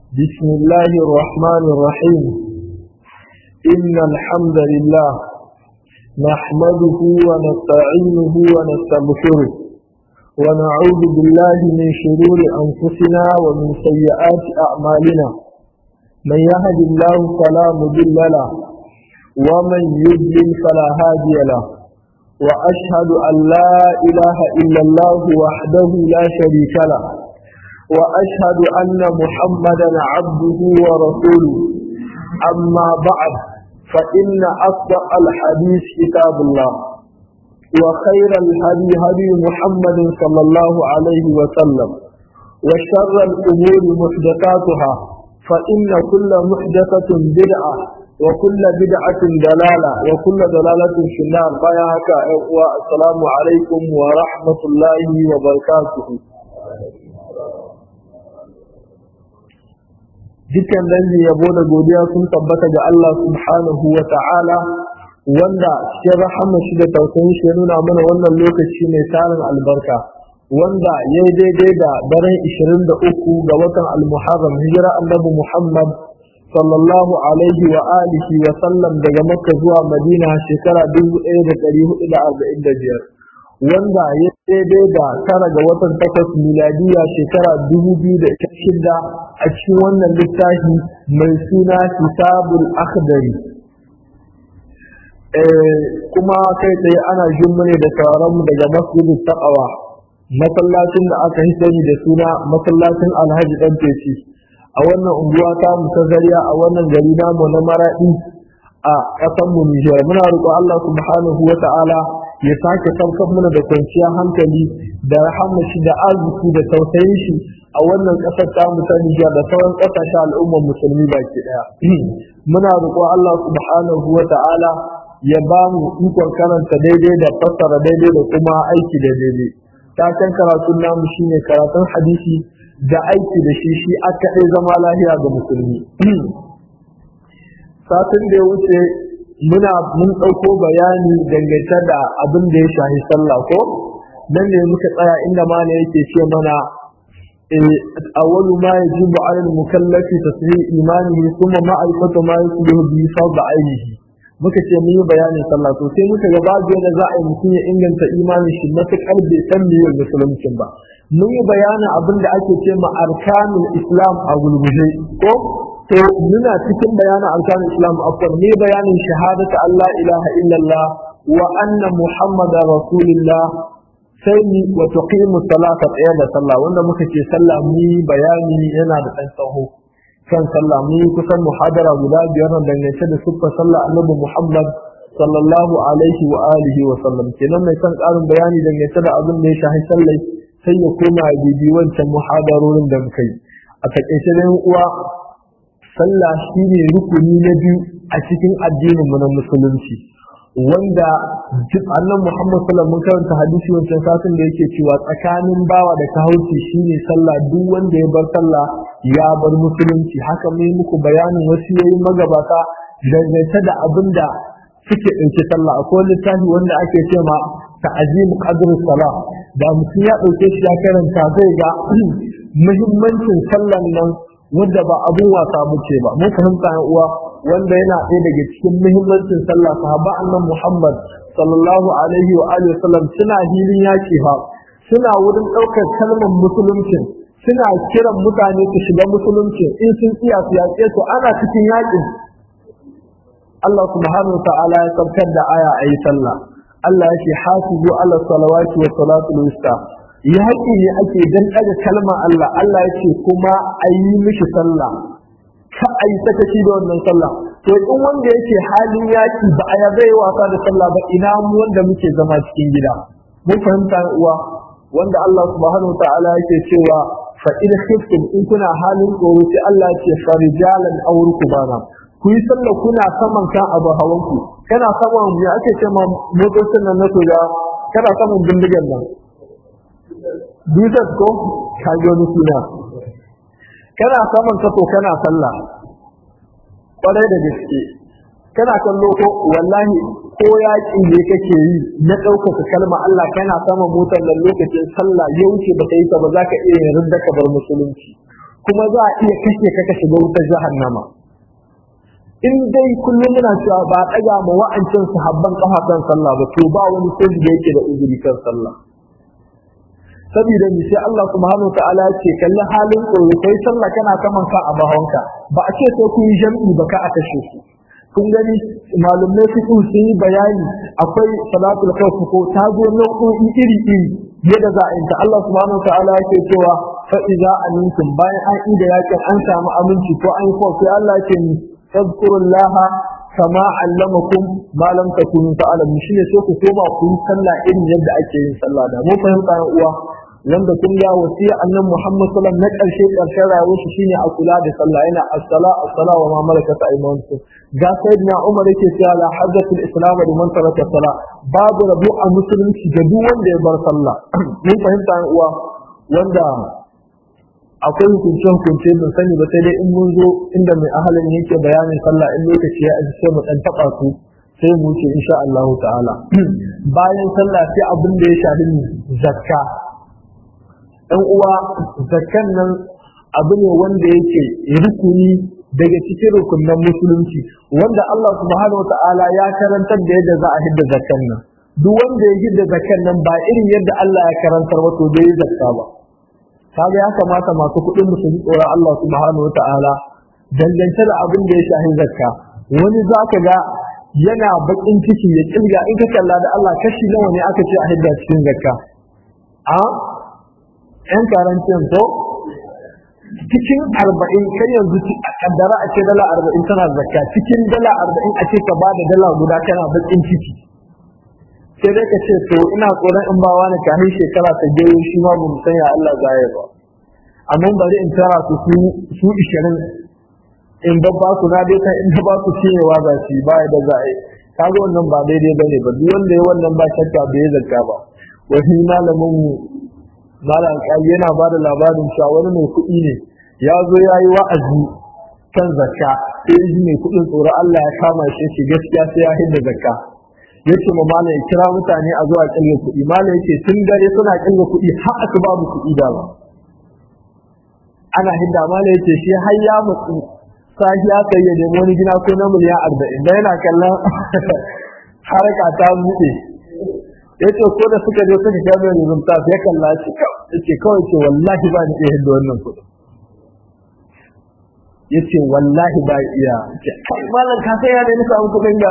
بسم الله الرحمن الرحيم إن الحمد لله نحمده ونستعينه ونستغفره ونعوذ بالله من شرور أنفسنا ومن سيئات أعمالنا من يهد الله فلا مضل له ومن يضلل فلا هادي له وأشهد أن لا إله إلا الله وحده لا شريك له وأشهد أن محمدا عبده ورسوله أما بعد فإن أصدق الحديث كتاب الله وخير الهدي هدي محمد صلى الله عليه وسلم وشر الأمور محدثاتها فإن كل محدثة بدعة وكل بدعة دلالة وكل دلالة في النار بياك والسلام عليكم ورحمة الله وبركاته dukkan dangin yabo da godiya sun tabbata ga Allah subhanahu wa ta'ala wanda cikin rahama shi da tausayin shi ya nuna mana wannan lokaci mai tarin albarka wanda ya yi daidai da daren 23 ga watan al-muharram hijira annabi muhammad sallallahu alaihi wa alihi wa sallam daga makka zuwa madina shekara 1445 wanda ya daidai da tara ga watan takwas miladiya shekara 2006 a cikin wannan littafi mai suna kitabul akhdari kuma kai tsaye ana jin ne da taron mu daga masjidin taqwa masallacin da aka yi sani da suna masallacin alhaji dan teci a wannan unguwa ta mu ta zariya a wannan gari namu na maradi a ƙasar mu Nijar muna roƙon Allah subhanahu wa ta'ala ya sake saukar mana da kwanciyar hankali da rahama shi da arziki da tausayin shi a wannan ƙasar ta mu ta Nijar da sauran ƙasashen al'ummar musulmi baki ɗaya muna roƙon Allah subhanahu wa ta'ala ya ba mu ikon karanta daidai da fassara daidai da kuma aiki da daidai taken karatun namu shine karatun hadisi da aiki da shi shi aka ɗai zama lahiya ga musulmi satin da ya wuce muna mun ɗauko bayani dangance da abin da ya shahi sallah ko nan ne muka tsaya inda ma ne yake ce mana awwalu ma yajibu 'ala al-mukallafi tasdiq imanihi thumma ma'rifatu ma yusbihu bi fadl 'ainihi muka ce mun yi bayanin sallah to sai muka ga babu yadda za a yi mutum ya inganta imanin shi matuƙar bai san meye musulunci ba mun yi bayanin abin da ake ce ma arkanul islam a gulguje ko to muna cikin bayanin arkanul islam akwai ne bayanin shahadatu Allah ilaha illallah wa anna muhammadar rasulullah sai ni wa tuqimu salata tsaya da sallah wanda muka ce sallah mu bayani yana da ɗan tsaho kan sallah mun kusan muhadara guda biyar nan dangance da siffar sallah annabi Muhammad sallallahu alaihi wa alihi wa sallam kenan mai son ƙarin bayani dangance da abin da ya shahi sallai sai ya koma ya bibi wancan muhadarorin da muka yi a takaice da uwa sallah shine rukuni na biyu a cikin addinin mu na musulunci wanda duk annan Muhammad sallallahu mun karanta hadisi wancan satin da yake cewa tsakanin bawa da kahauci shine sallah duk wanda ya bar sallah ya bar musulunci haka mai muku bayanin wasu yayi magabata dangance da abin da suke ɗauke sallah akwai littafi wanda ake ce ma ta'azim qadr salah da mutum ya ɗauke shi ya karanta zai ga muhimmancin sallan nan wanda ba abun wasa muke ba mun fahimta uwa wanda yana ɗaya daga cikin muhimmancin sallah sahaba annan Muhammad sallallahu alaihi wa alihi wasallam suna hilin yaki fa suna wurin ɗaukar kalmar musulunci suna kiran mutane su shiga musulunci in sun iya su yaƙe su ana cikin yaƙin Allah subhanahu wa ta'ala ya saukar da aya ayi sallah Allah ya ce hasibu ala salawati wa salatul wusta yaƙi ne ake dan ɗaga kalmar Allah Allah ya ce kuma ayi mishi sallah ka a yi sakaci da wannan sallah to in wanda yake halin yaki ba a yabe wasa da sallah ba ina mu wanda muke zama cikin gida mun fahimta uwa wanda Allah subhanahu ta'ala yake cewa fa in khiftum in kuna halin tsoro sai Allah ce farijalan aw rukbana ku yi sallah kuna saman kan abu hawanku kana saman me ake ce ma motocin nan na soja kana saman bindigan nan bisat ko kaji wani suna kana saman kaso kana sallah kwarai da gaske kana kallo ko wallahi ko yaƙi ne kake yi na ɗaukaka kalma Allah kana sama motar nan lokacin sallah ya wuce ba ta yi ta ba za ka iya yin rinda ka bar musulunci kuma za a iya kashe ka ka shiga wutar jahannama in dai kullum muna cewa ba ɗaga ma wa'ancan sahabban kafa kan sallah ba to ba wani sai da yake da uzuri kan sallah saboda ni sai Allah subhanahu ta'ala ya ce kalli halin tsoro kai sallah kana kaman ka a bahonka ba a ce sai kun yi jam'i ba ka a kashe su kun gani malumai su sun yi bayani akwai salatul khawf ko ta zo nau'o'i iri iri yadda za a yi ta Allah subhanahu ta'ala ya ce cewa fa idza amintum bayan an ida yakin an samu aminci ko an yi ko sai Allah ya ce ni fadkurullaha kama allamakum ma lam takunu ta'lamun shine sai ku koma ku yi sallah irin yadda ake yin sallah da mun fahimta yan uwa wanda kun ga wasiya annan Muhammad sallallahu alaihi wasallam na karshe karshen rayuwar shi shine a kula da sallah yana as-sala as-sala wa ma malakat aymanukum ga sayyidina Umar yake cewa la hajjatul islam liman taraka salah babu rabu a musulunci da duk wanda ya bar sallah mun fahimta yan uwa wanda akwai hukunce hukunce mun sani ba sai dai in mun zo inda mai ahalin yake bayanin sallah in lokaci ya aji sai mu dan taba su sai mu ce insha Allah ta'ala bayan sallah sai abin da ya shafi zakka dan uwa zakkan nan abu ne wanda yake rukuni daga cikin rukunan musulunci wanda Allah subhanahu ta'ala ya karantar da yadda za a hidda zakkan nan duk wanda ya hidda zakkan nan ba irin yadda Allah ya karantar ba to bai zakka ba kaga ya kamata masu kuɗin mu su tsoron Allah subhanahu wa ta'ala dangance da abin da ya shahi zakka wani zaka ga yana bakin ciki ya kilga in ka kalla da Allah kashi nawa ne aka ce a hidda cikin zakka a yan karancin to cikin arba'in kai yanzu a kaddara a ce dala arba'in tana zakka cikin dala arba'in a ce ka ba da dala guda kana bakin ciki sai dai ka ce to ina tsoron in ba wani kamin shekara ta je shi ma bamu san ya Allah za ya ba amma bari in tara su su su 20 in babba su na dai in ba su cewa za su ba da za a yi kaga wannan ba daidai bane ba duk wanda ya wannan ba shakka bai zakka ba wani malamin mu malam kai yana ba da labarin cewa wani mai kuɗi ne ya zo ya yi wa'azi kan zakka sai ji mai kuɗin tsoron Allah ya kama shi shi gaskiya sai ya hidda zakka yace ma malam ya kira mutane a zuwa kinga kuɗi malam yace tun dare suna kinga kuɗi har aka babu kuɗi da ba ana hidda malam yace shi har ya mutsu sahi ya kai ya nemi wani gina ko na miliyan arba'in da yana kallon haraka ta buɗe yace ko da suka je suka ga mai rizumta sai ya kalla shi yace kawai ce wallahi ba ni iya hidda wannan kuɗi yace wallahi ba iya ce malam ka sai ya nemi samu kuɗin ga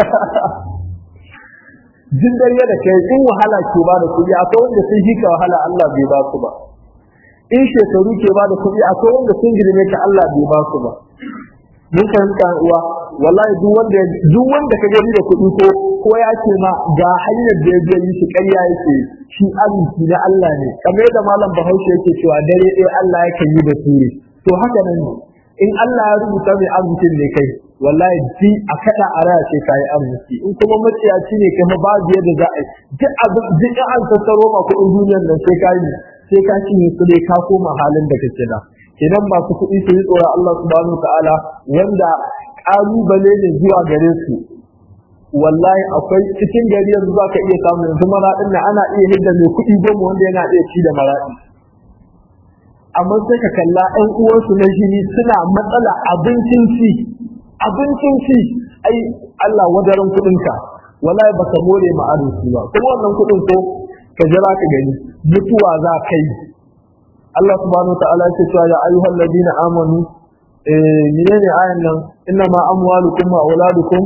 jin dare da kai in wahala ke ba da kuɗi akwai wanda sun ji ka wahala Allah bai ba su ba in shekaru ke ba da kuɗi akwai wanda sun girme ka Allah bai ba su ba mun fahimta uwa wallahi duk wanda duk wanda ka gani da kuɗi ko ko ya ce ma ga hanyar da ya yi shi ƙarya yake shi arziki na Allah ne kamar yadda malam Bahaushe yake cewa dare ɗaya Allah yake yi da ture to haka nan in Allah ya rubuta mai arzikin ne kai wallahi ji a kada a raya ce kayi arziki in kuma maciyaci ne kai babu yadda za a yi duk abin duk an tattaro ma kuɗin duniyar nan sai ka yi sai ka cinye su dai ka koma halin da kake da idan masu kuɗi su yi tsoron Allah subhanahu ta'ala wanda ƙalubale ne zuwa gare su wallahi akwai cikin gari yanzu za ka iya samun yanzu maraɗin na ana iya hidda mai kuɗi goma wanda yana iya ci da maraɗi amma sai ka kalla ɗan uwansu na jini suna matsala abincin ci abincin ci ai Allah wadarin kuɗinka wallahi baka more ma arziki ba kuma wannan kuɗin ko ka jira ka gani mutuwa za ka yi Allah subhanahu wa ta'ala ya ce ya ayyuhal ladina amanu eh menene ayan nan inna ma amwalukum wa auladukum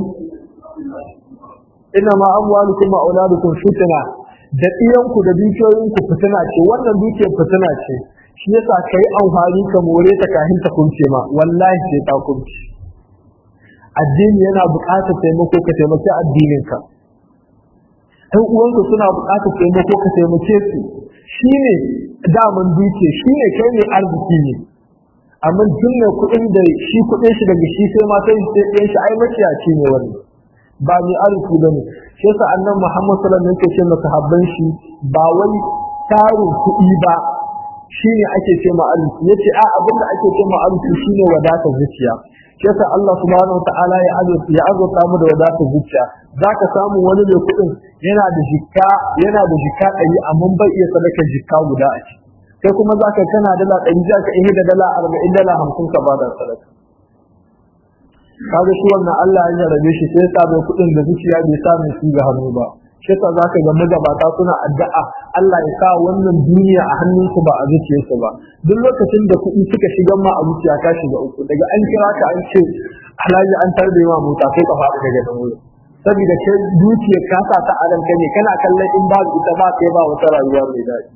inna ma amwalukum wa auladukum fitna da iyanku da dukiyoyinku fitina ce wannan dukiyar fitina ce shi yasa kai amfani ka more ta kahin ta kunce ma wallahi sai ta kunce addini yana buƙatar taimako ka taimaki addininka ɗan uwanka suna buƙatar taimako ka taimake su shine daman duke shine kai ne arziki ne amma duk mai kuɗin da shi kuɗin shi daga shi sai mata sai ɗayan shi ai maciyaci ne wani ba mai arziki ba ne shi yasa annan muhammad sallallahu alaihi wasallam yake ce masa habban shi ba wai tarin kuɗi ba shine ake ce ma arziki yace a abinda ake ce ma arziki shine wadatar zuciya yasa Allah subhanahu wa ta'ala ya azurta ya azurta mu da wadatar zuciya zaka samu wani mai kuɗin yana da jikka yana da jikka ɗari amma bai iya sadaka jikka guda a ci kai kuma za ka kana dala ɗari za ka ihe da dala arba'in dala hamsin ka ba da sadaka kaga shi wannan Allah ya jarabe shi sai ya sa mai kuɗin da zuciya bai sa mai su ga hannu ba shi yasa za ka ga magabata suna addu'a Allah ya sa wannan duniya a hannunsu ba a zuciyarsu ba duk lokacin da kuɗi suka shiga ma a zuciya ka shiga uku daga an kira ka an ce alhaji an tarbe ma mota sai ka faɗi daga nan wurin saboda kai dukiyar ka sa ta adam ne kana kallon in babu ita ba kai ba wata rayuwa mai daɗi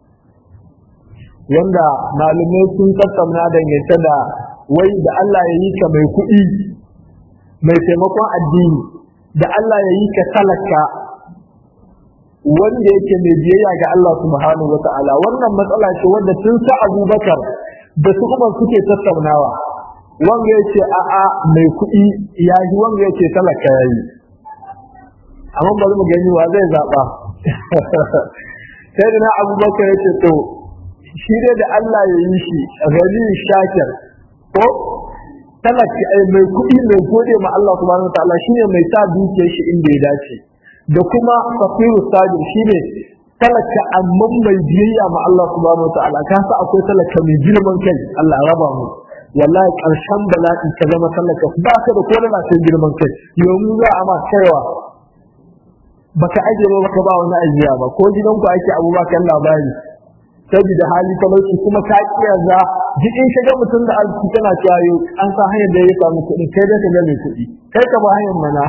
wanda malamai sun tattauna dangance da wai da Allah ya yi ka mai kuɗi mai taimakon addini da Allah ya yi ka talaka wanda yake mai biyayya ga Allah subhanahu wa ta'ala wannan matsala ce wanda tun sa Abubakar da su Umar suke tattaunawa wanga yace a'a mai kuɗi ya yi wanga yace talaka yayi amma bari mu gani wa zai zaba sai da na Abubakar yace to shi dai da Allah ya yi shi gani shakir ko talaka ai mai kuɗi mai gode ma Allah subhanahu wa ta'ala shine mai sa dukiyar shi inda ya dace da kuma fakiru sajir shine talaka amma mai biyayya ma Allah subhanahu wataala ka sa akwai talaka mai girman kai Allah ya raba mu wallahi karshen bala'i ka zama talaka ba ka da kodana sai girman kai yanzu za a ma kaiwa baka aje ba baka ba wani ajiya ba ko gidanku ake abu ba kan labari saboda hali talauci kuma ka kiyaza jikin shiga mutum da arziki tana cewa yau an sa hanyar da ya samu kuɗi kai da ka ga mai kuɗi kai ka ba hanyar mana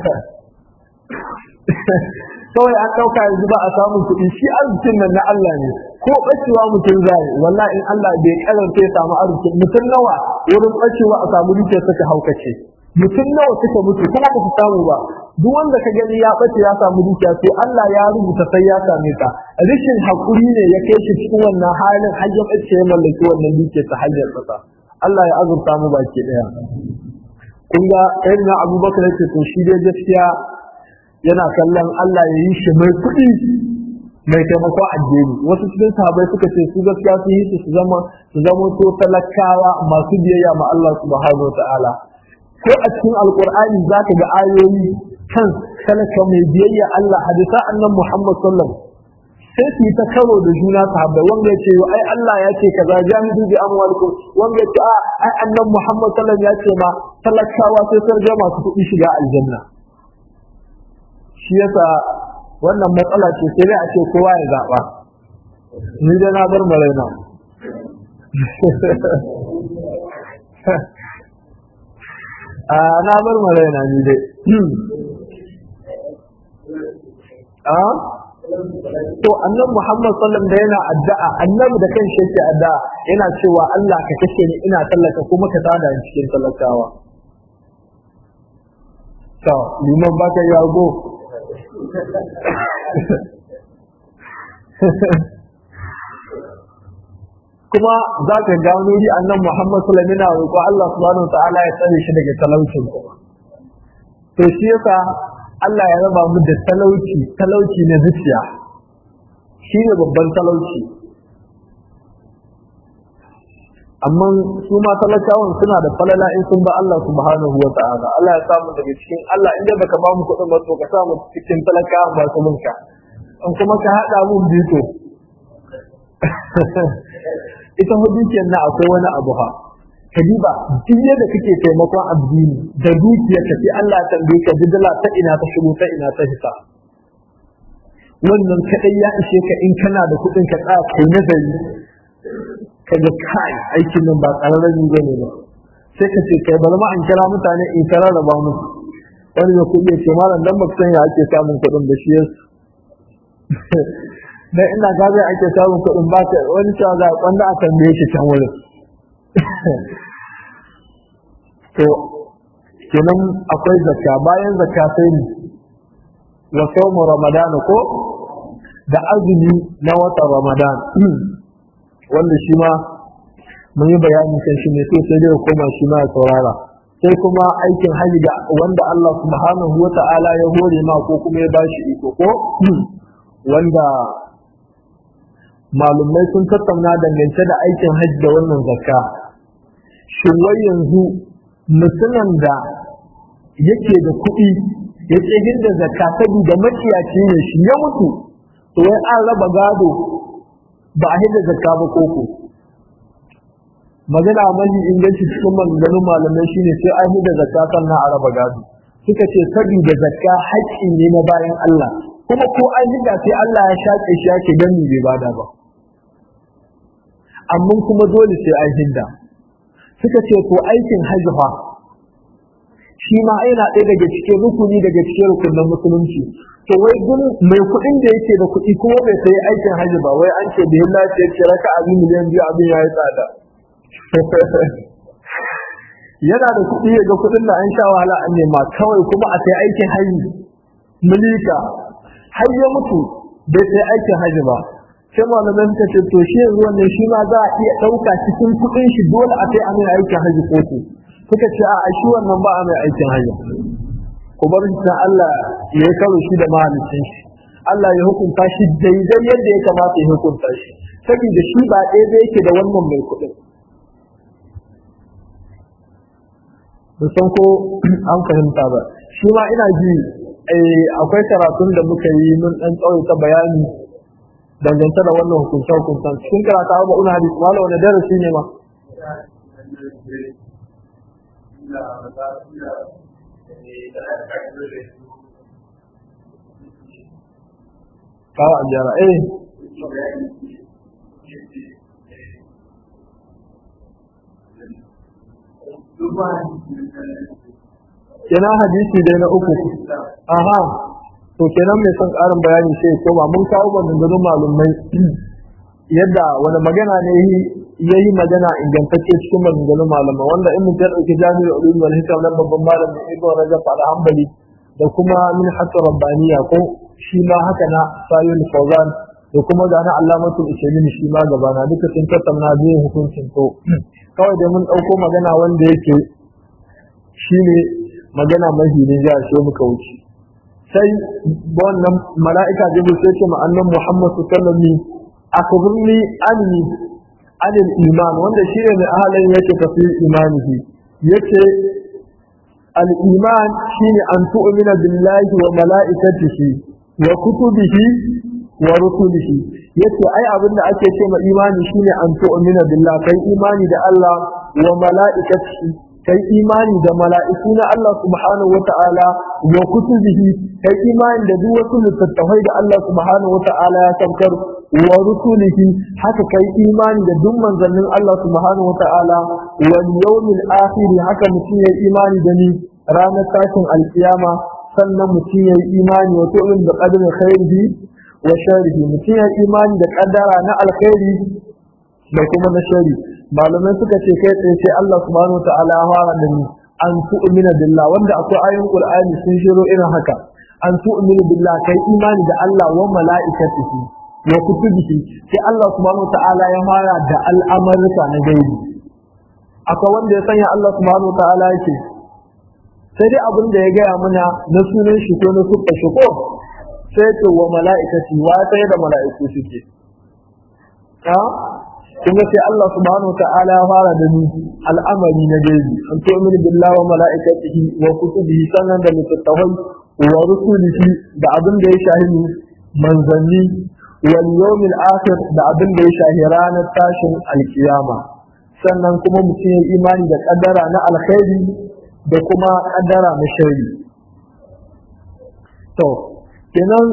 kawai an ɗauka yanzu ba a samun kuɗi shi arzikin nan na Allah ne ko ɓacewa mutum zai wallahi in Allah bai karanta ya samu arziki mutum nawa wurin ɓacewa a samu dukiyar suka haukace mutum nawa suka mutu kuma ba su samu ba duk wanda ka gani ya ɓace ya samu dukiya to Allah ya rubuta sai ya same ta rishin hakuri ne ya kai shi cikin wannan halin har ya ɓace ya mallaki wannan dukiyar ta hanyar sa Allah ya azurta mu baki ɗaya kun ga na Abubakar yake to shi dai gaskiya yana kallon Allah ya yi shi mai kuɗi mai taimako addini wasu cikin sahabai suka ce su gaskiya su yi su zama su zama to talakawa masu biyayya ma Allah subhanahu ta'ala ko a cikin alqur'ani zaka ga ayoyi kan talaka mai biyayya Allah hadisa annan Muhammad sallallahu sai su yi ta karo da juna sahabbai wanda ya ce ai Allah ya ce kaza jami'u bi amwalikum wanda ya ce a ai annan Muhammad sallallahu ya ce ma talakawa sai sun ga masu kuɗi shiga aljanna shi yasa wannan matsala ce sai dai a ce kowa ya zaɓa ni dai na bar maraina a na bar maraina ni dai a to annabi Muhammad sallallahu da yana addu'a annabi da kanshi yake addu'a yana cewa Allah ka kashe ni ina tallaka kuma ka tada ni cikin talakawa to liman baka yago kuma za ka gano ji annan Muhammad sallallahu alaihi wasallam roƙo Allah subhanahu wa ta'ala ya tsare shi daga talaucin kuma to shi yasa Allah ya raba mu da talauci talauci na zuciya shi ne babban talauci amma su ma talakawan suna da falala in sun ba Allah subhanahu wa ta'ala Allah ya samu daga cikin Allah inda baka ba mu kuɗin ba to ka samu cikin talakawan ba su munka in kuma ka haɗa mun bito ita hudukiyar na akwai wani abu ha kadiba duk yadda kake taimakon addini da dukiyar ka sai Allah ya tambaye ka didala ta ina ta shigo ta ina ta hita wannan kadai ya ishe ka in kana da kuɗin ka tsaya kai nazari kaga kai aikin nan ba ƙararren yi ne ba sai ka ce kai bari ma an kira mutane in kara raba musu wani ya kuɗi ce malam dan baka san ya ake samun kuɗin da shi yasu dan ina ga zai ake samun kuɗin ba ka wani cewa za a kwanda a tambaye shi can wurin to kenan akwai zakka bayan zakka sai ne wa sawmu ramadan ko da azumi na watan ramadan wanda shi ma mun yi bayani kan shi ne sai sai dai koma shi ma ya saurara sai kuma aikin hajji da wanda Allah subhanahu wa ta'ala ya hore ma ko kuma ya bashi iko ko wanda malumai sun tattauna dangance da aikin hajji da wannan zakka shin wai yanzu mutumin da yake da kuɗi ya ce da zakka saboda maciyaci ne shi ya mutu to wai an raba gado ba a hidda zakka ba koko magana mafi inganci cikin maganganun malamai shine sai an hidda zakka sannan a raba gado suka ce saboda zakka haƙƙi ne na bayan Allah kuma ko an hidda sai Allah ya shaƙe shi yake dan bai bada ba amma kuma dole sai an hidda suka ce ko aikin hajji fa shi ma yana ɗaya daga cikin rukuni daga cikin rukunin musulunci to wai gun mai kuɗin da yake da kuɗi kuma bai sayi aikin hajji ba wai an ce da yin lafiya ce raka abin miliyan biyu abin ya yi tsada yana da kuɗi ya ga kuɗin da an sha wahala an nema kawai kuma a sai aikin hajji milika har ya mutu bai sai aikin hajji ba sai malamai suka ce to shi yanzu wannan shi ma za a iya ɗauka cikin kuɗin shi dole a sai a mai aikin hajji ko suka ce a shi wannan ba a mai aikin hajji ku bar shi Allah ya yi karo shi da mahalicin shi Allah ya hukunta shi daidai yadda ya kamata ya hukunta shi saboda shi ba ɗaya da yake da wannan mai kuɗin da san ko an fahimta ba shi ma ina ji akwai karatun da muka yi mun ɗan tsawaita bayani dangance da wannan hukunce hukuntan cikin karata abu una hadisi wala wani darasi ne ma kawo an gyara eh kenan hadisi dai na uku aha to kenan mai son ƙarin bayani sai ko ba mun kawo maganganun malumai yadda wani magana ne ya yi magana ingantacce cikin maganganun malama wanda in mutum ya ɗauki jami'ar ulum wal hikam na babban malamin ibn rajab al hanbali da kuma min hatta rabbaniya ko shi ma haka na sayyid fawzan da kuma ga na allamatul usaimin shi ma gaba na duka sun tattauna biyu hukuncin to kawai da mun ɗauko magana wanda yake shine magana mahi ne ya so muka wuce sai wannan mala'ika jibril sai ce ma annan muhammad sallallahu alaihi wasallam akhbirni anni anil iman wanda shi ne mai ahalin yake tafiyar imanihi yace al iman shine an tu'mina billahi wa mala'ikatihi wa kutubihi wa rusulihi yace ai abin da ake ce ma imani shine an tu'mina billahi kai imani da Allah wa mala'ikatihi kai imani da mala'iku na Allah subhanahu wa ta'ala wa kutubihi kai imani da duk wasu littattafai da Allah subhanahu wa ta'ala ya saukar wa rusulihi haka kai imani da duk manzannin Allah subhanahu wa ta'ala wal yawmil akhir haka mutum ya imani da ni ranar tashin alkiyama sannan mutum ya imani wa tu'min da qadri khairihi wa sharrihi mutum ya imani da kaddara na alkhairi da kuma na shari malamai suka ce kai tsaye sai Allah subhanahu ta'ala ya fara da ni an tu'mina billah wanda akwai ayoyin Qur'ani sun shiro irin haka an tu'mina billah kai imani da Allah wa mala'ikatihi wa kutubihi sai Allah subhanahu ta'ala ya fara da al'amarka na gaibi akwai wanda ya sanya Allah subhanahu ta'ala yake sai dai abin da ya gaya mana na sunan shi ko na sukka shi ko sai ce wa mala'ikati wa sai da mala'iku suke kuma sai Allah subhanahu ta'ala ya fara da ni al'amari na gaibi an to min billahi wa mala'ikatihi wa kutubihi sannan da littattafai wa rusulihi da abin da ya shahi manzanni wal yawmil akhir da abin da ya shahi ranar tashin alkiyama sannan kuma mutum ya imani da kaddara na alkhairi da kuma kaddara na shari to kenan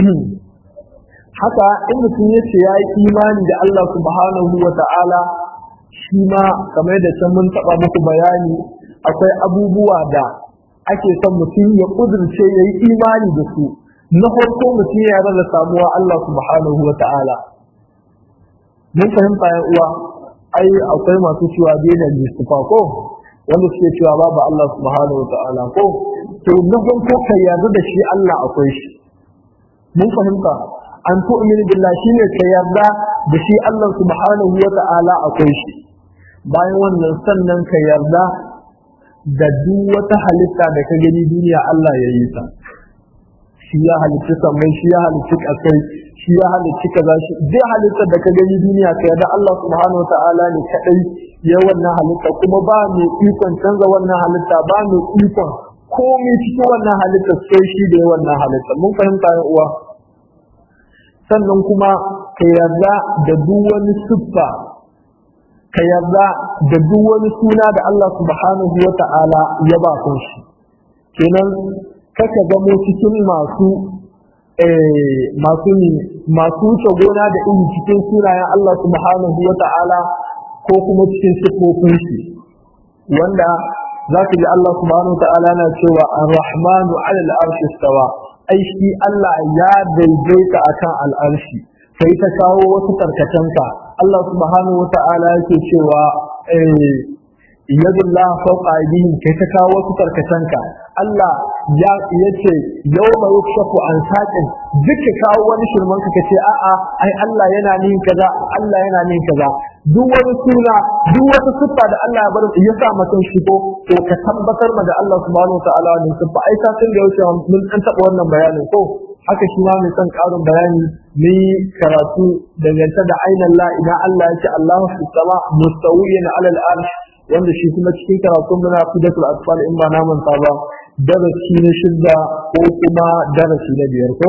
haka in mutum ya ce ya yi imani da Allah subhanahu wa ta'ala shi ma kamar da can mun taɓa muku bayani akwai abubuwa da ake son mutum ya ƙudurce ya yi imani da su na farko mutum ya da samuwa Allah subhanahu wa ta'ala mun fahimta ya uwa ai akwai masu cewa daina listufa ko wanda suke cewa babu Allah subhanahu wa ta'ala ko to na farko ka yarda da shi Allah akwai shi mun fahimta an tu'min billah shine ka yarda da shi Allah subhanahu wa ta'ala akwai shi bayan wannan sannan ka yarda da duk wata halitta da ka gani duniya Allah ya yi ta shi ya halitta sammai shi ya halitta kasai shi ya halitta kaza shi duk halittar da ka gani duniya ka yarda Allah subhanahu wa ta'ala ne kadai ya wannan halitta kuma ba mai ikon canza wannan halitta ba mai ikon komai cikin wannan halitta sai shi da ya wannan halitta mun fahimta ya uwa sannan kuma ka yarda da duk wani siffa ka yarda da duk wani suna da Allah subhanahu wa ta'ala ya ba shi kenan kaka zamo cikin masu masu masu wuce gona da iri cikin sunayen Allah subhanahu wa ta'ala ko kuma cikin siffofin shi wanda za ka ji Allah subhanahu wa ta'ala na cewa ar-rahmanu 'ala al-arshi istawa ai shi Allah ya daidaita akan al-arshi sai ta kawo wasu tarkacenka Allah subhanahu wa ta'ala yake cewa yadullah fawqa aydihim kai ta kawo wasu tarkacenka Allah ya yace yawma yukshafu an saqin duka kawo wani shirman ka kace a'a ai Allah yana nin kaza Allah yana nin kaza duk wani suna duk wata siffa da Allah ya bar ya sa mutum shi ko to ka tabbatar ma da Allah subhanahu wa ta'ala ne siffa ai satin da yauce mun an taba wannan bayanin ko haka shi ma mai son karin bayani ni karatu dangance da ainihin la idan Allah ya ce Allahu fi sama mustawiyan ala al-arsh wanda shi kuma cikin karatun muna fidatul asfal in ba naman sa ba darasi na shidda ko kuma darasi na biyar ko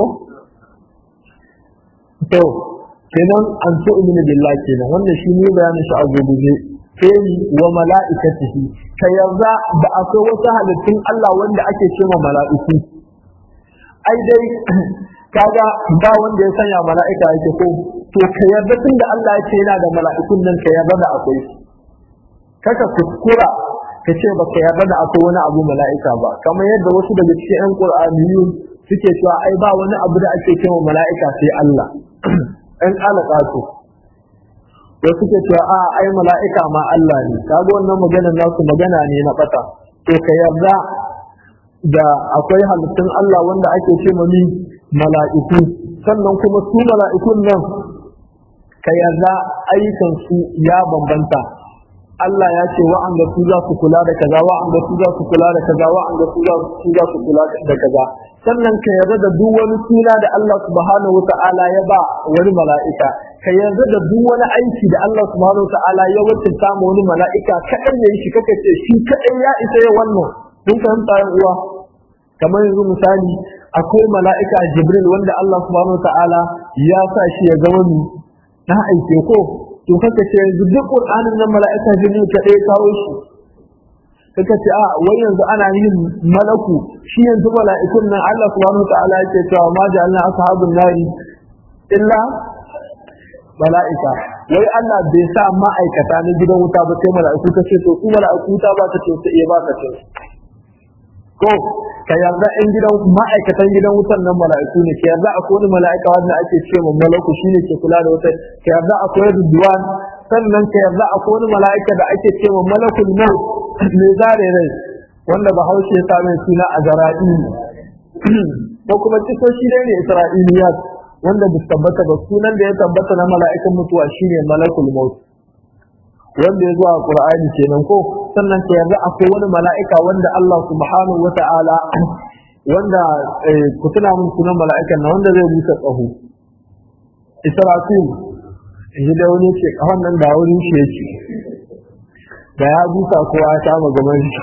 to kenan an so umini billahi kenan wannan shi ne bayanin shi a gobe sai wa mala'ikatihi ka yarda da akwai wasu halittun Allah wanda ake cewa mala'iku ai dai kaga ba wanda ya sanya mala'ika yake ko to ka yarda tun da Allah ya ce yana da mala'ikun nan ka yarda da akwai kaka kuskura ka ce ba ka yarda da akwai wani abu mala'ika ba kamar yadda wasu daga cikin yan qur'aniyun suke cewa ai ba wani abu da ake cewa mala'ika sai Allah ɗan alaka su wasu suke cewa a ai mala'ika ma Allah ne kaga wannan maganar nasu magana ne na fata to ka yarda da akwai halittun Allah wanda ake ce mami mala'iku sannan kuma su mala'ikun nan ka yarda ayyukansu ya bambanta Allah ya ce wa'anda su za su kula da kaza wa'anda su za su kula da kaza wa'anda su za su kula da kaza sannan ka yarda da duk wani suna da Allah subhanahu wata'ala ya ba wani mala'ika ka yarda da duk wani aiki da Allah subhanahu wata'ala ya wakilta ma wani mala'ika kaɗan ya yi shi kaka ce shi kaɗan ya isa ya wannan kun fahimta yan uwa kamar yanzu misali akwai mala'ika jibril wanda Allah subhanahu ta'ala ya sa shi ya zama mu na aike ko to kaka ce yanzu duk qur'anin nan mala'ika jibril ta ɗaya kawo shi kaka ce a wai yanzu ana yin malaku shi yanzu mala'ikun nan Allah subhanahu ta'ala yake cewa ma ja'alna ashabun nari illa mala'ika wai Allah bai sa ma'aikata na gidan wuta ba sai mala'iku ta ce to su mala'iku ta ba ta ce sai ba ta ce ko ka yarda in gidan ma'aikatan gidan wutan nan mala'iku ne ka yarda akwai wani mala'ika wanda ake ce ma malaku shine ke kula da wuta ka yarda akwai ridwan sannan ka yarda akwai wani mala'ika da ake ce ma malakul maut mai zare rai wanda bahaushe ya sa mai suna a zara'i ko kuma kisoshi dai ne isra'iliyat wanda ba tabbata ba sunan da ya tabbata na mala'ikan mutuwa shine malakul maut wanda ya zo a Qur'ani kenan ko sannan ka yarda akwai wani mala'ika wanda Allah subhanahu wata'ala wanda ku tuna mun sunan mala'ikan na wanda zai busa tsaho Israfil shi da wani ce kafan nan da wurin shi yake da ya busa kowa ya kama gaban shi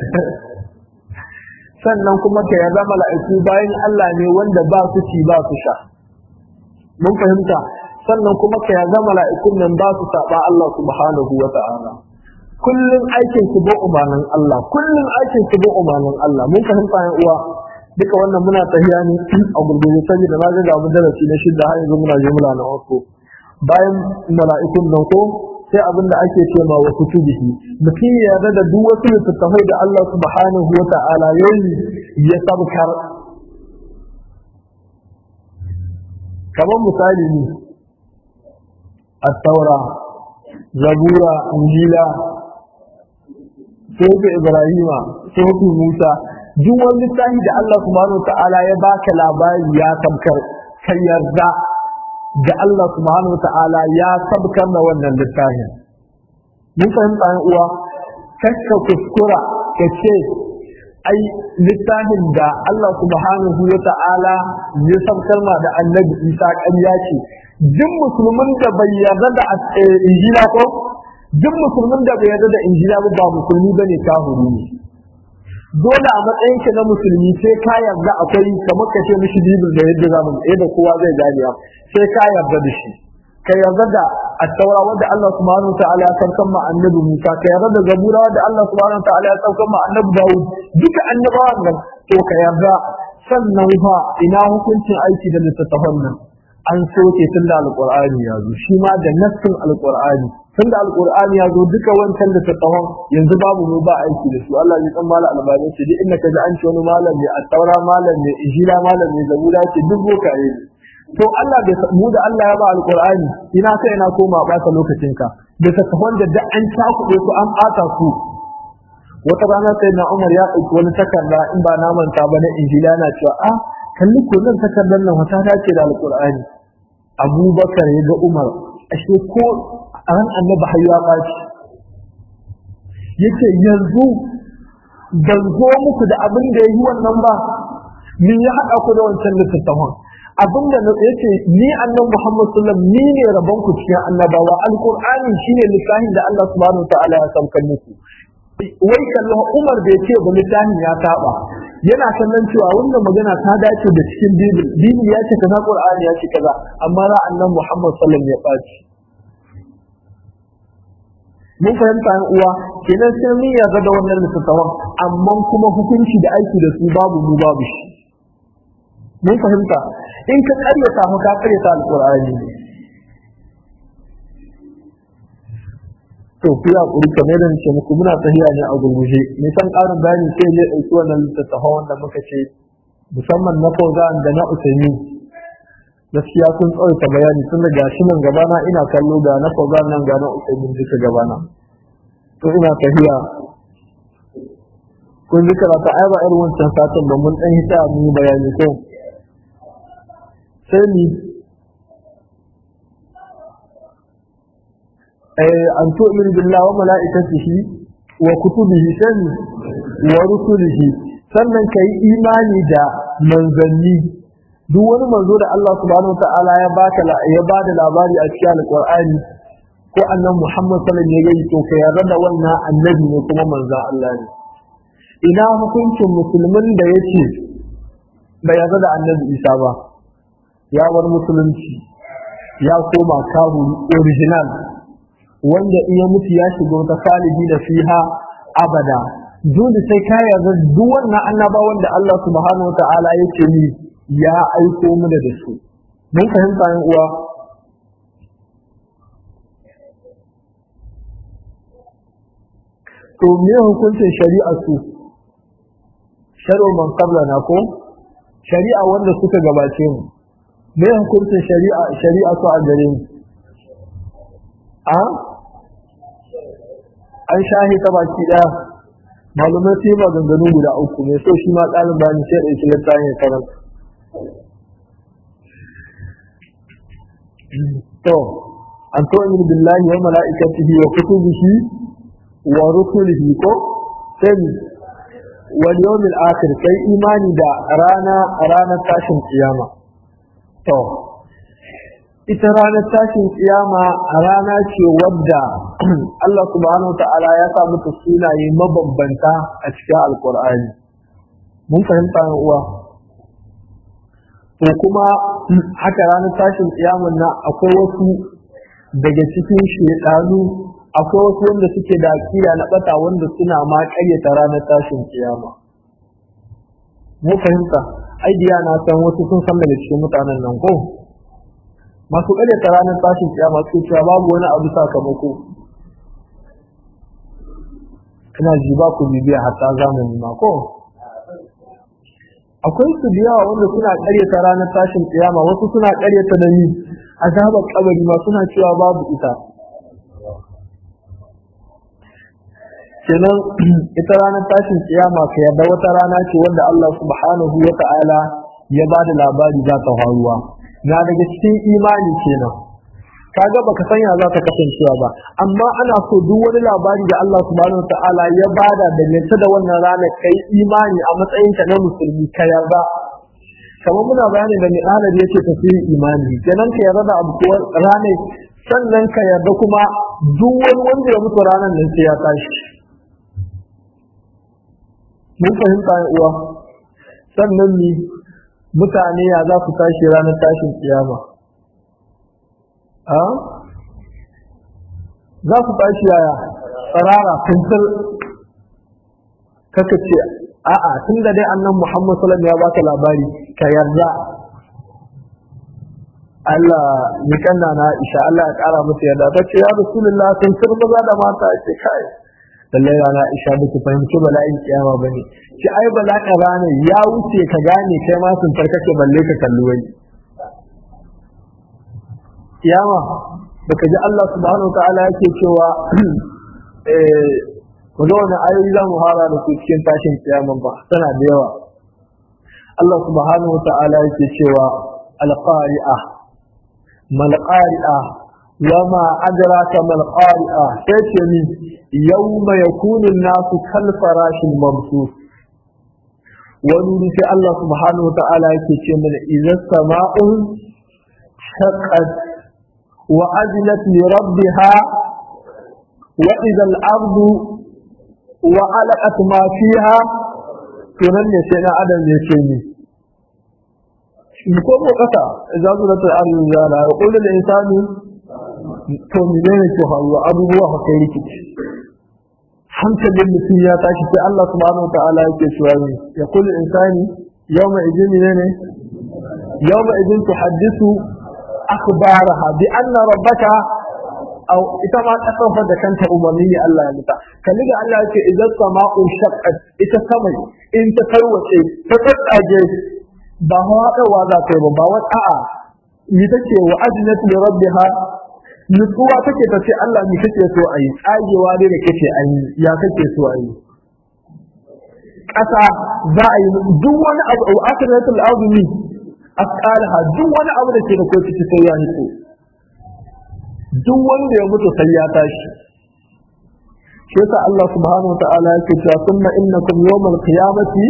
sannan kuma ka yarda mala'iku bayan Allah ne wanda ba su ci ba su sha mun fahimta sannan kuma ka yarda mala'ikun nan ba su saba Allah subhanahu wa ta'ala kullun aikin su ba umarnin Allah kullun aikin su ba umarnin Allah mun fahimta yan uwa duka wannan muna tafiya ne a gurgurje saboda na ga gamu darasi na shidda har yanzu muna jumla na uku bayan mala'ikun nan ko sai abin da ake ce ma wasu tubihi mutum ya yarda da duk wasu littattafai da Allah subhanahu wa ta'ala yayi ya sabkar kamar misali ne التوراة زبورة إنجيلا صوت إبراهيم صوت موسى duk wani littafi da Allah subhanahu wa ta'ala ya baka labari ya tabkar ka yarda da Allah subhanahu wa ta'ala ya tabkar da wannan littafin mun fahimta yan uwa kakka kuskura ka ce ai littafin da Allah subhanahu wa ta'ala ya tabkar ma da annabi Isa ƙarya ce duk musulmin da bai yarda da injila ko duk musulmin da bai yarda da injila ba ba musulmi bane kafiri ne dole a matsayin ka na musulmi sai ka yarda akwai kamar ka ce mishi bibil da yadda zamu yadda kowa zai gane sai ka yarda da shi ka yarda da at-taura wanda Allah subhanahu ta'ala ya saukan ma annabi Musa ka yarda da zabura wanda Allah subhanahu ta'ala ya saukan ma annabi Dawud duka annabawan nan to ka yarda sannan fa ina hukuncin aiki da littattafan nan an soke tun da alqur'ani ya zo shi ma da nassin alqur'ani tun da alqur'ani ya zo duka wancan littattafan yanzu babu mu ba aiki da su Allah ya san mala albani ce duk inda ka ji an ce wani malam ne at-taura malam ne injila malam ne zabura ce duk bokaye ne to Allah bai mu da Allah ya ba alqur'ani ina kai ina koma bata lokacin ka da takafan da da an takuɗe su an ɓata su wata rana sai na Umar ya ɗauki wani takarda in ba na manta ba na injila na cewa a kalli ko nan takardar nan wata dace da alqur'ani Abubakar ya ga Umar ashe ko ran annabi har ya ɓaci yace yanzu ban zo muku da abin da ya yi wannan ba me ya haɗa ku da wancan littattafan abin da na yace ni annabi Muhammad sallallahu alaihi ni ne rabon ku cikin annabawa alqur'ani shine littafin da Allah subhanahu ta'ala ya saukar muku wai kallon Umar bai ce ba littafin ya saba yana kallon cewa wannan magana ta dace da cikin bibil bibil ya ce kaza qur'ani ya ce kaza amma ra annabi Muhammad sallallahu alaihi ya baci mun fahimta yan uwa kenan sai mun yarda da wannan littattafan amma kuma hukunci da aiki da su babu mu babu shi mun fahimta in ka karyata mu ka karyata alqur'ani to ku ya kuri kamar da ce muku muna tahiya ne a gurguje me san karin bayani sai ne dauki wannan littattafan wanda muka ce musamman na Fauzan da na Usaimi gaskiya sun tsawaita bayani tun daga shi nan gabana ina kallo ga na Fauzan nan ga na Usaimi duka gabana to ina tahiya kun ji karata ai ba irin wancan satin ba mun dan hita mu bayani ko sai ni an tu'min billahi wa mala'ikatihi wa kutubihi sani wa rusulihi sannan kai imani da manzanni duk wani manzo da Allah subhanahu ta'ala ya baka ya bada labari a cikin alqur'ani ko annabi Muhammad sallallahu alaihi wasallam ya to ka yarda da wannan annabi ne kuma manzo Allah ne ina hukuncin musulmin da yake bai yarda da annabi Isa ba ya bar musulunci ya koma kahu original wanda in ya mutu ya shiga wata salihi da fiha abada dole sai ka yarda duk wannan annabawan da Allah subhanahu wa ta'ala yake ni ya aiko mu da su mun fahimta yan uwa to me hukuncin shari'a su shari'a man qabla na ko shari'a wanda suka gabace mu me hukuncin shari'a shari'a su a gare mu a an shahi ta baki daya malumai su yi maganganu guda uku mai so shi ma ƙarin bayani sai ɗauki littafin ya karanta to an to min billahi wa mala'ikatihi wa kutubihi wa rusulihi ko sai wal yawmil akhir kai imani da rana ranar tashin kiyama to ita ranar tashin kiyama rana ce wadda Allah subhanahu ta'ala ya sa mata sunaye mabambanta a cikin alkur'ani mun fahimta yan uwa to kuma haka ranar tashin kiyaman na akwai wasu daga cikin shedanu akwai wasu wanda suke da akida na bata wanda suna ma kayyata ranar tashin kiyama mun fahimta ai na san wasu sun san daga cikin mutanen nan ko masu ta ranar tashin kiyama su cewa babu wani abu sakamako ina ji ba ku bibiya hatta zamani ma ko akwai su da yawa wanda suna ta ranar tashin kiyama wasu suna karyata da ni azabar kabari ma suna cewa babu ita kenan ita ranar tashin kiyama ka yarda wata rana ce wanda Allah subhanahu wa ta'ala ya ba da labari za ta faruwa na daga cikin imani kenan kaga baka sanya za ta kasancewa ba amma ana so duk wani labari da Allah subhanahu ta'ala ya bada da yanta da wannan rana kai imani a matsayin ka na musulmi ka yarda kamar muna bayani da mi'alar yake tafsirin imani kenan ka yarda da abu ranar sannan ka yarda kuma duk wani wanda ya mutu ranar nan sai ya tashi mun fahimta uwa sannan ni mutane ya za su tashi ranar tashin kiyama a za su tashi yaya tsarara kuntar kaka ce a'a tun da dai annan muhammad salam ya baka labari ka yarda Allah ni kanna na Aisha Allah ya kara masa yarda ta ce ya rasulullah sun tur maza da mata ce kai lallai rana Aisha ba ku fahimci bala'in kiyama bane ki ai bala'in rana ya wuce ka gane kai ma sun tarkace balle ka kalli wani kiyama baka ji Allah subhanahu wa ta'ala yake cewa eh ku ga wani ayoyi za mu fara da su cikin tashin kiyaman ba tana da yawa Allah subhanahu wa ta'ala yake cewa alqari'a mal qari'a wama adraka mal qari'a sai ce ni yawma yakunu an-nasu kal farashil mabsus wani sai Allah subhanahu wa ta'ala yake ce mana idan sama'un shaqqat wa ajlat li rabbiha wa idha al-ardu wa alaqat ma fiha to nan ne sai na adam ya ce ni shi ko ko kasa idza zurat al-ardu zala wa qul lil insani to menene ke faruwa abubuwa fa kai rikici hankalin mutum ya tashi sai Allah subhanahu wataala yake cewa ne ya kullu insani yawma idin ne yawma idin tuhaddisu akhbaraha bi anna rabbaka aw ita ma ta sauka da kanta umarni ne Allah ya muta kalli da Allah yake idan sama'u shaqqat ita samai in ta tarwace ta tsatsage ba hawa za ta yi ba ba wata a'a ni take wa ajnat li rabbiha nutsuwa take ta ce Allah ni kake so a yi tsagewa ne da kake an yi ya kake so a yi ƙasa za a yi duk wani abu a akiratul azumi asqalaha duk wani abu da ke da kai ciki sai ya nutsu duk wanda ya mutu sai ya tashi shi yasa Allah subhanahu wataala yake cewa thumma innakum yawmal qiyamati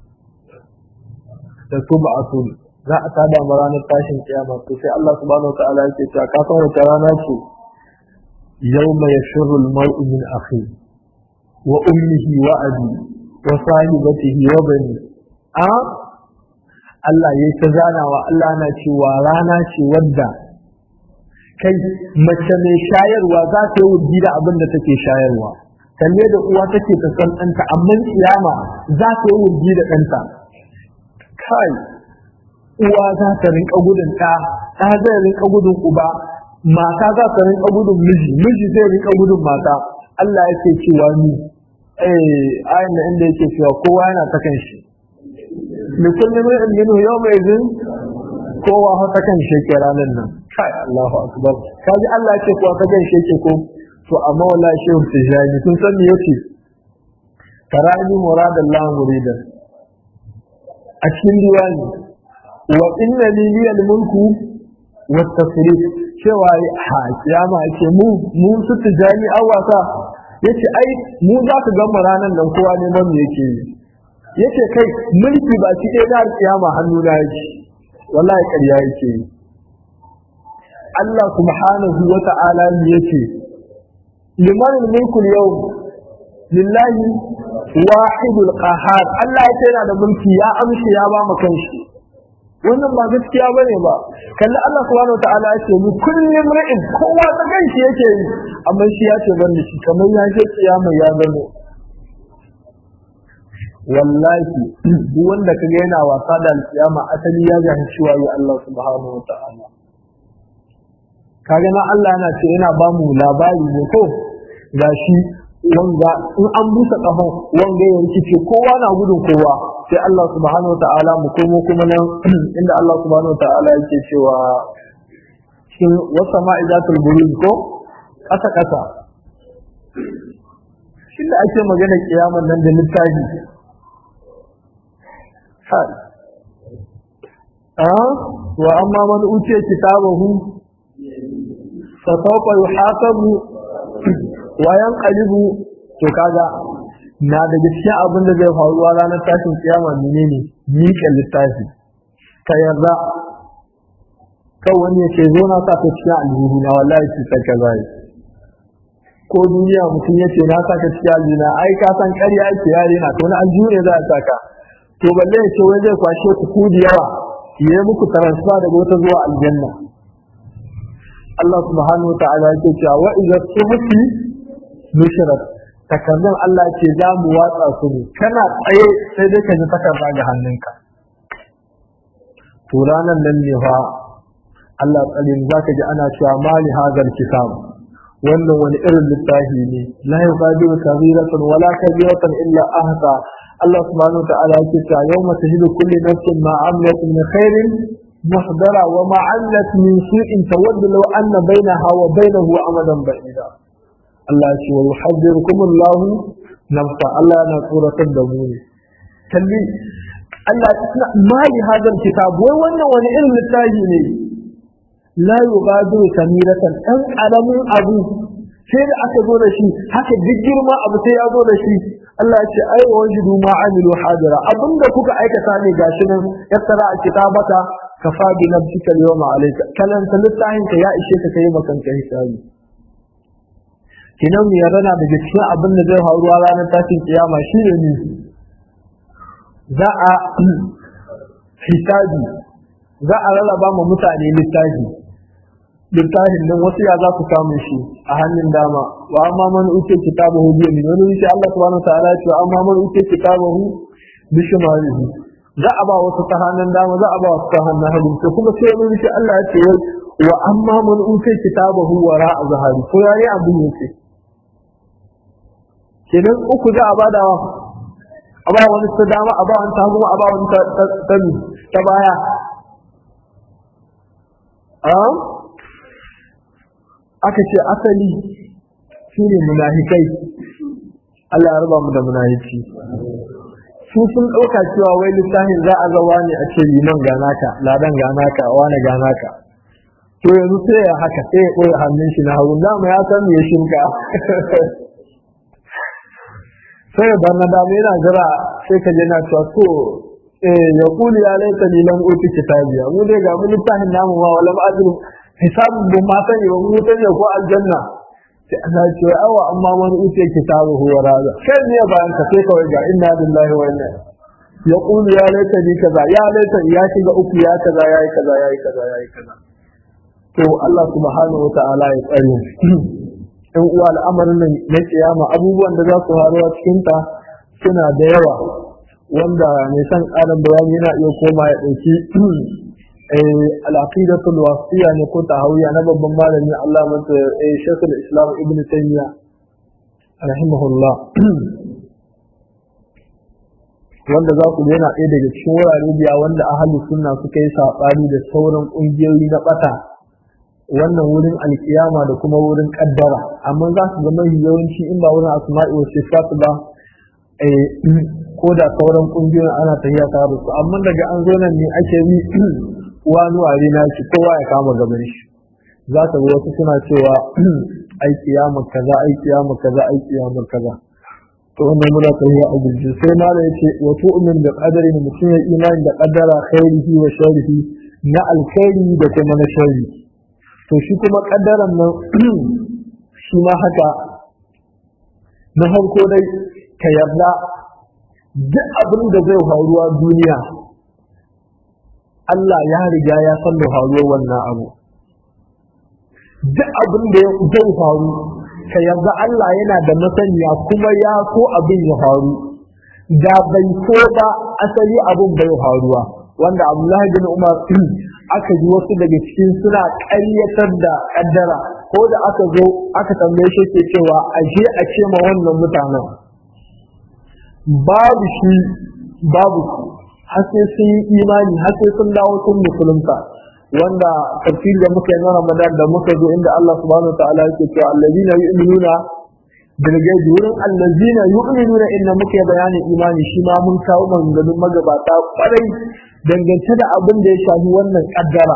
tasba'atun za a tada mu ranar tashin kiyama to sai Allah subhanahu wataala yake cewa ka san wata rana ce yawma yashurru al-mar'u min akhi wa ummihi wa abi wa sahibatihi wa bani a Allah yayi ta zanawa Allah na cewa rana ce wadda kai mace mai shayarwa za ta yi wurgi da abin da take shayarwa kalle da uwa take ta san ɗanta amma kiyama za ta yi wurgi da ɗanta kai uwa za ta rinka gudun ɗa ɗa zai rinka gudun uba mata za ta rinka gudun miji miji zai rinka gudun mata Allah yake cewa ni eh ayin da inda yake cewa kowa yana ta kan shi li kulli mar'in minhu yawma idhin kowa ha ta kan shi ke ranar nan kai Allahu akbar kaji Allah yake kowa ta kan shi ke ko to amma wallahi shehu tijani kun san me yace karani muradallahu muridan a cikin diwani wa inna li liyal mulku wa tasrif cewa ha kiyama yake mu mu su tijani awasa yace ai mu za ka ga mu ranan nan kowa neman mu yake yace kai mulki ba shi dai da kiyama hannu na yake wallahi ƙarya yake Allah subhanahu wa ta'ala ne yace liman mulku yau lillahi wahidul qahar Allah ya yana da mulki ya amshi ya ba mu kanshi wannan ba gaskiya bane ba kalli Allah subhanahu wataala ya ce mu kullum ra'in kowa ta kanshi yake yi amma shi ya ce ban shi kamar ya je kiyama ya gano wallahi duk wanda kaga yana wasa da alkiyama asali ya ga cewa ya Allah subhanahu wataala kaga na Allah yana ce yana ba mu labari ne ko gashi wanga in an busa kafan wanga ya rikice kowa na gudun kowa sai Allah subhanahu wataala mu komo kuma nan inda Allah subhanahu wataala yake cewa cikin wasa ma'izatul buruj ko kasa kasa shi da ake magana kiyaman nan da littafi hai ah wa amma man utiya kitabahu fa sawfa yuhasabu wayan kalibu to kaga na daga cikin abin da zai faruwa ranar tashin kiyama menene miƙa littafi ka yarda kan wani ya ce zo na sa ta cikin aljihu na wallahi shi ta ka zai ko duniya mutum ya ce na saka cikin aljina ai ka san ƙarya ake yare na to na aljihu ne za a saka to balle ya ce wai zai kwashe ku ku da yawa ya yi muku transfer daga wata zuwa aljanna Allah subhanahu wa ta'ala yake cewa wa idza suhufi nushrat takardun Allah ce za mu watsa su ne kana tsaye sai dai ka ji takarda ga hannunka to ranan nan ne fa Allah tsarin zaka ji ana cewa mali hazal kitab wannan wani irin littafi ne la yuqadiru kabiratan wala kabiratan illa ahsa Allah subhanahu ta'ala yake cewa yawma tahidu kulli nafsin ma amilat min khairin muhdara wa ma amilat min su'in tawaddu law anna bainaha wa bainahu amadan ba'ida Allah ce wa yuhaddirukum Allah nafsa Allah yana tsoratar da mu ne kalli Allah ma li hadal kitab wai wannan wani irin littafi ne la yughadiru kamiratan dan karamin abu sai da aka zo da shi haka duk girma abu sai ya zo da shi Allah ce ai wa wajidu ma amilu hadira abinda kuka aikata ne gashi nan yattara a kitabaka kafa bi nafsika yawma alayka kalan littafin ka ya ishe ka kai makanka hisabi kinan mu yarda daga cikin abin da zai faruwa ranar tashin kiyama shine ne za a hisabi za a rarraba ma mutane littafi littafin nan wasu ya za ku samu shi a hannun dama wa amma man uke kitabahu bi yamin wani wuce Allah subhanahu ta'ala ya ce amma man uke kitabahu bi shimalihi za a ba wasu ta hannun dama za a ba wasu ta hannun hagu to kuma sai wani wuce Allah ya ce wa amma man uke kitabahu wara a zahari ko yayi abin yake kenan uku za a bada wa a ba wani ta dama a ba wani ta hagu a ba wani ta baya aka ce asali shi ne munafikai Allah ya raba mu da munafiki su sun ɗauka cewa wai littafin za a zawa ne a ce liman ganaka ladan ganaka wani ganaka to yanzu sai ya haka sai ya ɓoye hannun shi na hagu dama ya san me shinka sai ya bar na dama yana jira sai ka je na cewa to eh ya kuli ya laita ni lam uti kitabiya mu dai ga mu littafin namu ma wala ma'ajru hisabun bin ma sani ba mu sani ko aljanna sai Allah ya ce awa amma man uti kitabu huwa raza sai ne bayan ka sai kawai ga inna lillahi wa inna ya kuli ya laita ni kaza ya laita ya shiga uku ya kaza yayi kaza yayi kaza yayi kaza to Allah subhanahu wa ta'ala ya tsare in uwa al'amarin nan na kiyama abubuwan da za su faruwa cikin ta suna da yawa wanda mai san ƙarin bayani yana iya koma ya ɗauki al'aqidatul wasiya ne ko tahawiyya na babban malami Allah masa shekul islam ibn taymiya rahimahullah wanda za ku yana ɗaya daga cikin wurare biya wanda ahalus sunna suka yi saɓani da sauran ƙungiyoyi na ɓata wannan wurin alkiyama da kuma wurin ƙaddara amma za su zama yawanci in ba wurin asma'i wa sifat ba ko da sauran kungiyoyin ana tafiya tare da su amma daga an zo nan ne ake yi wani ware na shi kowa ya kama gaban shi za ka ga wasu suna cewa ai kiyama kaza ai kiyama kaza ai kiyama kaza to wannan muna tafiya a gurji sai malam yace wa tu'min da qadari mutum ya imani da qaddara khairihi wa sharrihi na alkhairi da kuma na sharri to shi kuma kaddaran nan shi ma haka na farko dai ka yarda duk abin da zai faruwa duniya Allah ya riga ya san da faruwar wannan abu duk abin da zai faru ka yarda Allah yana da masaniya kuma ya so abin ya faru da bai so ba asali abin bai faruwa wanda Abdullahi bin Umar aka ji wasu daga cikin suna ƙaryatar da ƙaddara ko da aka zo aka tambaye shi ke cewa aje a ce ma wannan mutanen babu shi babu su har sai sun yi imani har sai sun dawo sun musulunta wanda tafsir da muka yi na Ramadan da muka zo inda Allah subhanahu ta'ala yake cewa allazina yu'minuna bil ghaibi wurin allazina yu'minuna inna muka yi bayanin imani shi ma mun kawo maganganun magabata kwarai dangance da abin da ya shafi wannan kaddara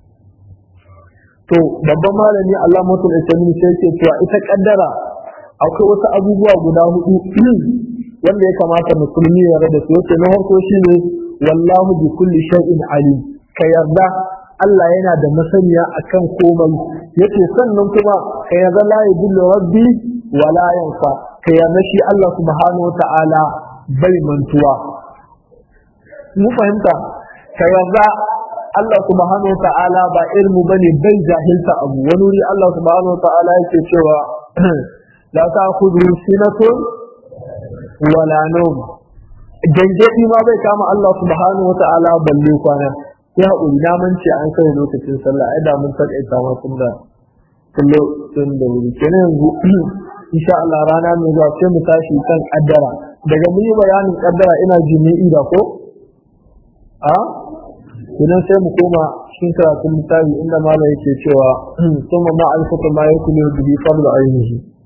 to babban malami Allah mutul islami sai yake cewa ita kaddara akwai wasu abubuwa guda hudu wanda ya kamata musulmi ya rada su yace na farko shine wallahu bi kulli shay'in alim ka yarda Allah yana da masaniya akan komai yace sannan kuma ka yarda la yudillu rabbi wala yansa ka yarda shi Allah subhanahu wa ta'ala bai mantuwa mu fahimta ka yarda Allah subhanahu wa ta'ala ba ilmu bane bai jahilta abu wani wuri Allah subhanahu wa ta'ala yake cewa la ta'khudhu sinatun wala nawm gangadi ma bai kama Allah subhanahu wa ta'ala balle kwana sai haƙuri na mance an kai lokacin sallah ai da mun taƙaita ma tun da tun da wuri kenan yanzu insha Allah rana mai zuwa sai mu tashi kan kaddara daga mun yi bayanin kaddara ina jimi'i da ko a idan sai mu koma cikin karatun littafi inda malam yake cewa kuma ma alfata ma yakulu bihi fadlu ainihi